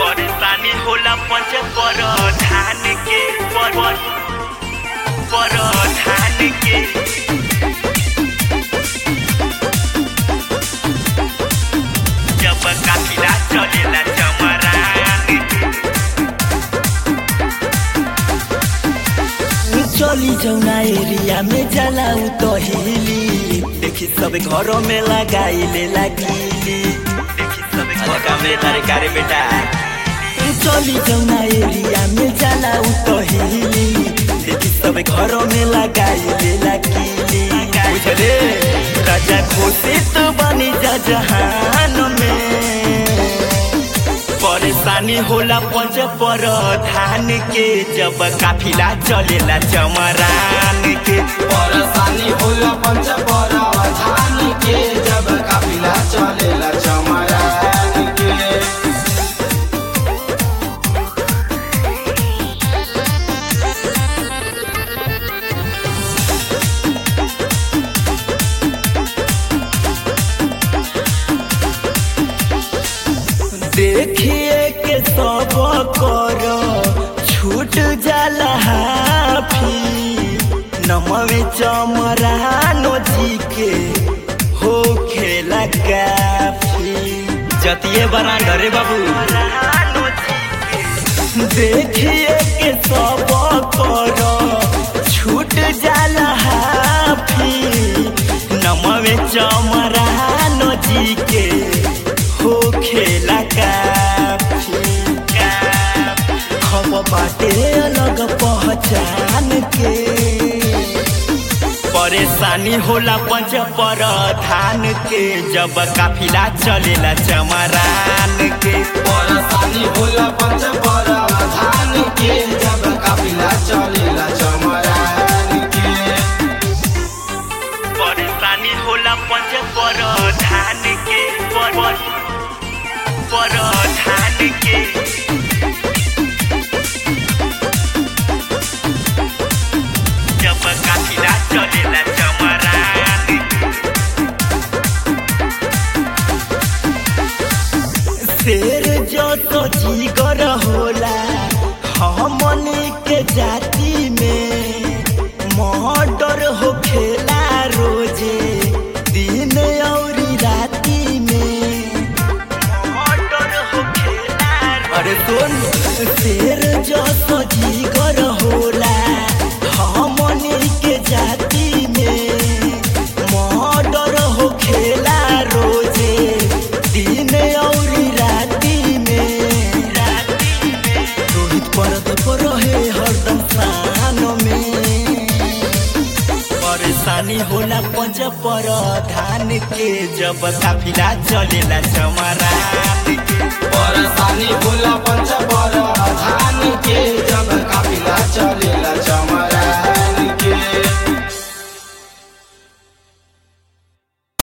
परेशानी होला पंच पर धान के पर पर पर धान के जब काफिला चलेला चमरान चली जौना एरिया में जाला उ तो हिली देखी सब घरों में लगाई ले लकीली देखी सब हल्का में तारे कारे बेटा चली जौना एरिया में जाला उ तो हिली देखी सब घरों में लगाई ले लकीली बुझले राजा घोषित बनी जा जहान में परेशानी होला पंच पर धान के जब काफिला चलेला चमरान के परेशानी होला पंच पर धान के जब काफिला चलेला चमरान के देखिए के सब कर छूट जाला हाफी नमवे चमरानो जी के हो खेला काफी जतिये बना डरे बाबू देखिए के सब कर छूट जाला हाफी नमवे चमरानो जी के हो खेला काफी खब बाटे अलग पहचान के परेशानी होला पंच पर धान के जब काफिला चलेला चमरान के परेशानी होला पंच पर धान के जब काफिला चलेला चमरान के परेशानी होला पंच पर धान के पर पर पर धान के जब काफिला चलेला चमरान शेर जो तो जीगर होला हमनी के जाति में मर्डर हो खेला रोजे दिन और राति में मर्डर हो खेला अरे सुन शेर जो तो जीगर होला हमनी के जाति में मर्डर हो खेला रोजे दिन और राति में राति में रोहित परत पर रहे हरदम शान में परेशानी होला पंच पर धान के जब काफिला चलेला चमरान के परेशानी होला पंच पर धान के